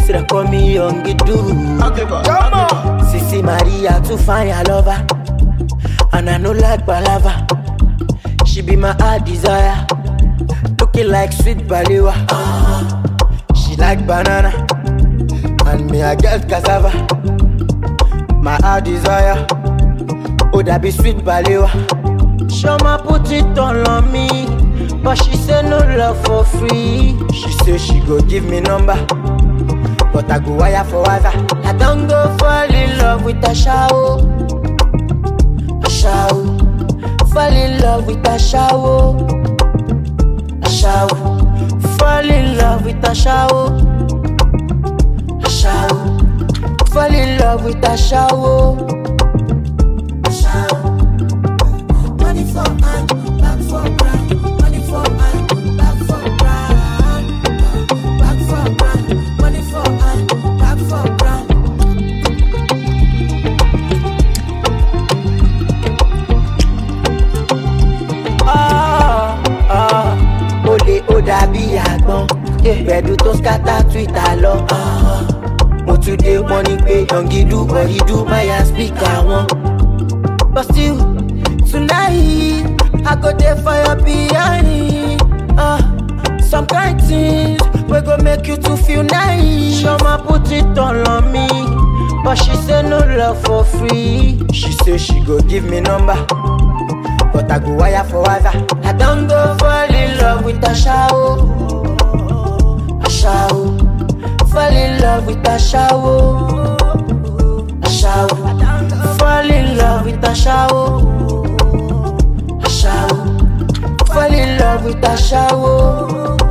so they call me young do. Sissy Maria too fine, I love her. And I no like balava. She be my heart desire. Looking like sweet balewa. She like banana. And me, I get cassava. My heart desire. Oh, that be sweet balewa. Shoma put it all on me. But she say no love for free. She say she go give me number. But I go wire for other. I don't go fall in love with a shower. A shower. Fall in love with a shower. A shower. Fall in love with a shower. A shower. Fall in love with a shower. A shower. Money for hand, back for grand. Money for hand, back for grand. Back for grand. Money for hand, back for grand. Ah, ah, olè ó dàbí àgbọn gbẹ̀dú tó skátà twitter lọ. Ah, mo tún dé wọ́n ní pé yangidu bọ̀yìdú máyà spíkà wọn. But still, tonight, I go there for your behind. Uh, some kind things we go make you to feel nice. Shoma put it all on me, but she say no love for free. She say she go give me number, but I go wire for other. I don't go fall in love with a shower, a shower. Fall in love with a shower, a shower. Fall in love with a shower, a shower. Fall in love with a shower,